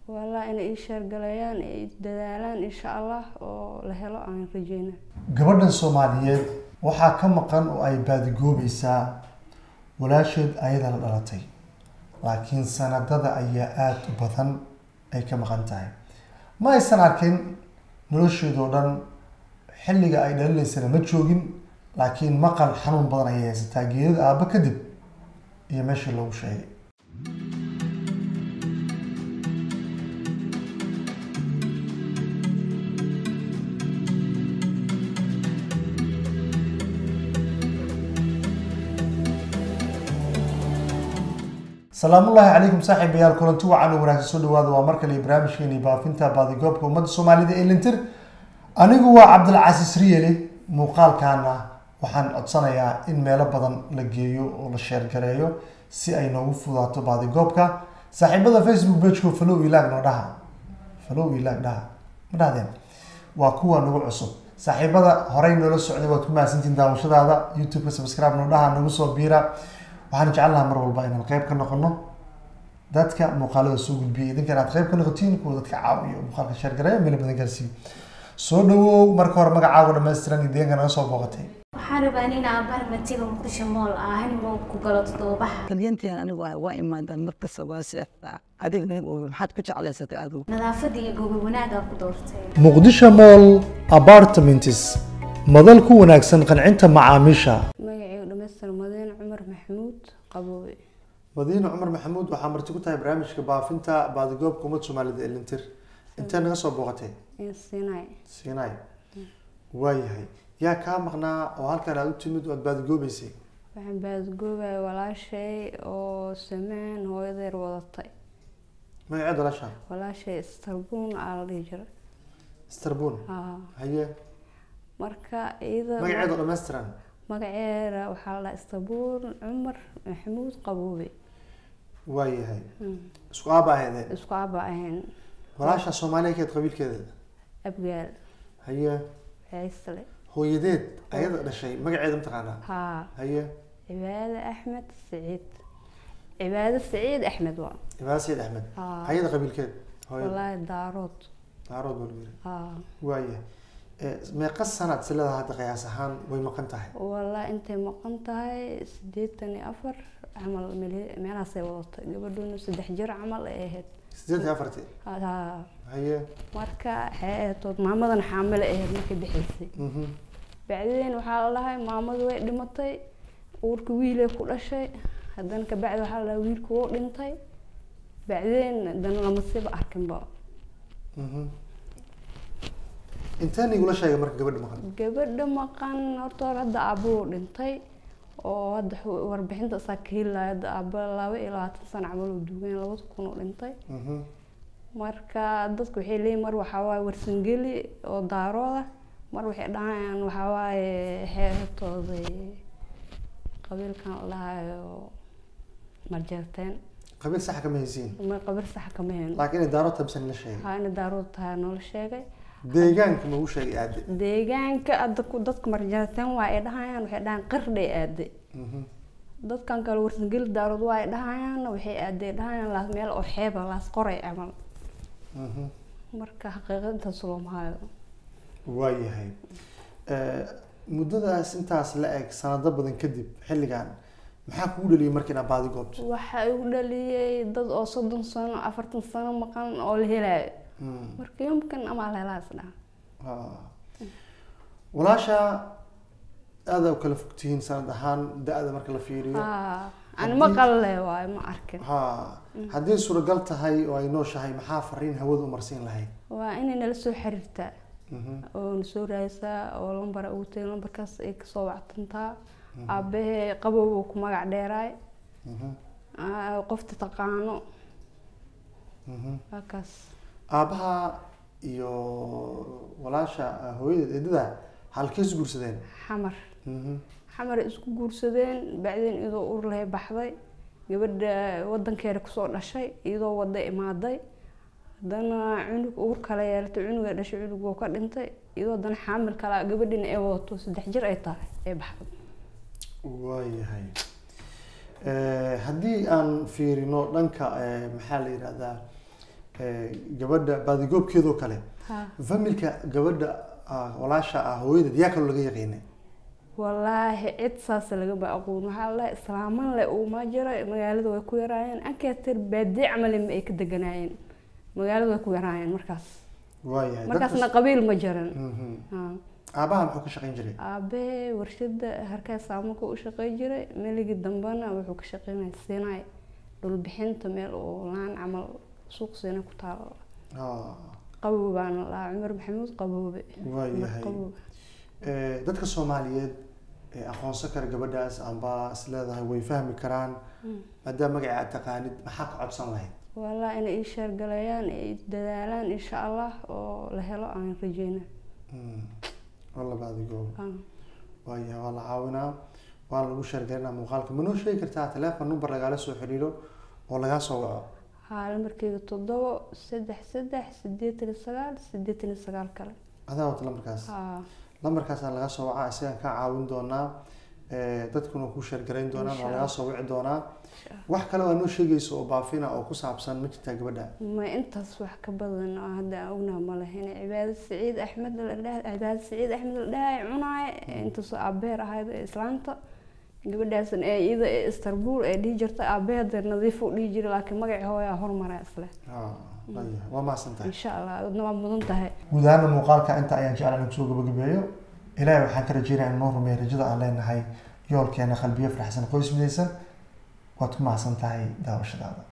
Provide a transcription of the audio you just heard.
walaa inay ii sheergalayaan ay dadaalaan insha allah oo la helo aan rajeyna gabadhan soomaaliyeed waxaa ka maqan oo ay baadigoobaysaa walaasheed ayada la dhalatay laakiin sanadada ayaa aada u badan ay ka maqan tahay ma aysan arkin nolosheedoo dhan xilliga ay dhalinaysana ma joogin laakiin maqal xanuun badan ayay haysataa geedada aabba kadib iyo meeshii loogu sheegay salaamullaahi calaykum saaxiibayaal kulanti wacan u wanaagsan soo dhawaada waa mar kale barnaamijkeeni baafinta baadigoobka ummadda soomaalida ee lintir anigu waa cabdilcasiis riyeli muuqaalkaana waxaan codsanayaa in meelo badan la geeyo oo la sheergareeyo si ay noogu fudaato baadigoobka saaxiibada facebook pageko falow ilaag noo dhaha falow ilaag dhaha ma dhahdeen waa kuwa nagu cusub saaxiibada horey noola socday waad ku mahadsantiin daawashadaada youtube-ka subscribe noo dhaha nagu soo biira waxaan jecelnaha mar walba inaan qeyb ka noqono dadka muuqaalada soo gudbiyay idinka inaad qeyb ka noqotiin kuwa dadka caawiyo muuqaalka sheergareeyo meelo badan gaarsiiyo soo dhawow marka hore magacaaga dhammaystiran iyo deegaanka naga soo booqatay waxaan rabaa in aan barmatiga muqdisho mool ah hanimow ku galo toddobabaxa talyantigan anigu waa waa imaadaan markasta waa seexdaa adigna maxaad ku jeclaysatay adigu nadaafada iyo gobol wanaagaa ku doortay muqdisho mall apartments madal ku wanaagsan qancinta macaamiisha magacaygu dhamaystir madiin cumar maxamuud qaboobe madiine cumar maxamuud waxaa marti ku tahay barnaamijka baafinta baadigoobka ummadda soomaalida ee lintir intee naga soo booqatay in sinay sinai waayahay yaa kaa maqnaa oo halkan aad u timid oo aad baadigoobeysay waxaan baadgoobaya walaashay oo samaan hooyadeer wadatay magaceed walaasha walaashay istarbuun aa la dhihi jiray starbun haa haye marka iyada magaceed oo dhammaystiran magaceeda waxaa la dhahaa istarbuun cumar maxamuud qaboobe waayahay isku aaba aheedeen isku aba ahayn walaasha soomaaliya keed qabiilkeeda abgaal haye ceysle hooyadeed ayada dhashay magaceeda mataqaanaa haa haye cibaade axmed saciid cibaade saciid axmed waa ibaad sayid axmed haa hayada qabiilkeed hooyada wallaahi daarood daarood baa lagu yiri haa waayahay Eh, meeqa sanad si leedahay hadda qiyaas ahaan way maqan tahay wallaahi intay maqan tahay sideetan iyo afar camal meel- meelahaasay wadatay gabadhuna saddex jir camal ay ahayd sideed iyo afartii haa haye marka waxay ahayd tood maamadan xaamile ahayd markay bixaysay mhm bacdeen waxaa la dhahay maamadu way dhimatay uurka wiilay ku dhashay haddana kabacdi waxaa la dhahay wiilku wuu dhintay bacdeen haddana lama siba arkinba mhm intaan igula sheegay marka gabadha maqan gabadha maqan horta hore hadda aabbuhu dhintay oo hadda xu- warbixinta isaa ka helaya hadda aabba laba iyo labaatan sano camal uu duugan labada kun uu dhintay mhm marka dadku waxay leeyihin mar waxaa waaye warsangeli oo daarooda mar waxay dhahayaan waxaa waaye xeertooda qabiilkan la dhahayo marjeerteen qabiil sax kama haysiin ma qabiil sax kama heen laakiin inay daaro tabsan la sheegay haa ina daarooda tahay noola sheegay deegaanka ma u sheegay aade deegaanka hadda ku dadka marjeerteen waa ay dhahayaan waxay dhahaan qardhay aaday mhm dadkan kale warsangeli daarood waa ay dhahayaan waxay aaday dhahayaan laas meel oo xeeba laas qoray camal mhm marka xaqiiqada intaas looma hayo waayahay Eh, muddadaas intaas la eg sanado badan kadib xilligan maxaa kugu dhaliyay marka inaad baadi goobto waxaa igu dhaliyay dad oo soddon sano afartan sano maqan oo la helayo Mm. marka yomkan amaa la helaa isdhaha Ah. walaasha aada u kala fogtihiin sanad ahaan da-da marka la fiiriyo haa ani Haddii- maqal le waayo ma arkin ha haddii suuragal tahay oo ay nooshahay maxaa fariin hawada u marsiin lahayd waa inay nala soo xiriirtaa Mhm. oo na soo raadisaa oo lambara ugu tegay lambarkaas ay kasoo wactantaa aabahee qabow uu ku magac dheeraay Mhm. Aa, qofta taqaano Mhm. waa kaas aabaha iyo walaasha ah, hooyadeed eedada halkay is guursadeen xamar Mhm. xamar ay isku guursadeen bacdeen iyadoo ur lahay baxday gabadha wadankeeda kusoo dhashay iyadoo wada imaaday haddana cunug uur kale yeelatay cunuga dhashay cunug wuu ka dhintay iyadoo haddana xaamil kale gabadhina ay wadato saddex jir ay tahay ay baxday waayahay Eh, haddii aan fiirino dhanka eh, maxaa la yidhahdaa eh, gabadha baadigoobkeedoo kale ha familka gabadha ah, walaasha ah hooyadeed yaa kaloo laga yaqiinay wallaahi cid saas lagama aqoon waxaa la islaaman le uuma jiro magaalada way ku yaraayeen ankeetir baadiye camali ma ay ka deganaayeen magaalada way ku yaraayeen markaas waayahay markaasna dadka- qabiil ma jiran Mhm. ha aabaha muxuu ka shaqayn jiray aabe warshada harkaa saamuka u shaqey jiray meligii dambena wuxuu ka shaqeynaya sinay dhulbixinta meel oo laan camal suuq sina ku taalo Ah, qabow baana lahaa cumar maxamuud qaboobe waayahay qaboob Eh, dadka soomaaliyeed ee aqoonsan kara gabadhaas amba is leedahay way fahmi karaan maadaama magaca aad taqaanid maxaa ka codsan lahayd walaa inay ii sheergalayaan ay dadaalaan insha allah oo la helo aan rajeyna Mm. waa labaadigo Ah. waayahay waa la caawinaa waa lagu sheergalinaa muuqaalka ma noo sheegi kartaa teleefon number lagaala soo xiriiro oo lagaa soo waco haa lambarkeyga toddobo saddex saddex sideetan iyo sagaal sideetan iyo sagaal kale adaa wata lambarkaas haa lambarkaasaan laga soo wacaa isagaan kaa caawin doonaa Eh, dadkuna ku sheergarayn doonaan waa Insha lagaa soo wici doonaa wax kale waa noo sheegaysa oo baafina oo ku saabsan ma jirtaa gabadha ma intaas wax ka badan oo hadda aan ognaha ma lahayn cibaado saciid axmed la dhahay cibaado saciid axmed la dhahay cunaay intaasoo aabeer ahayd ee islaanta gabadhaasna ee iyada ee istanbul ee dhihi jirta aabeeda nadiif u dhihi jiray laakiin magacii hooyaa hormaraa isle Ah, waayahay. waa mahadsan tahay insha allah adna waa mudan tahay guud ahaana muuqaalka inta ayaan jeclaan in kusoo gabagabeeyo ilaahay waxaan ka rajeynaya in noo rumeeyo rajada aan leenahay yoolkeena qalbiyo faraxsan qoys midaysan waad ku mahadsan tahay daawashadaada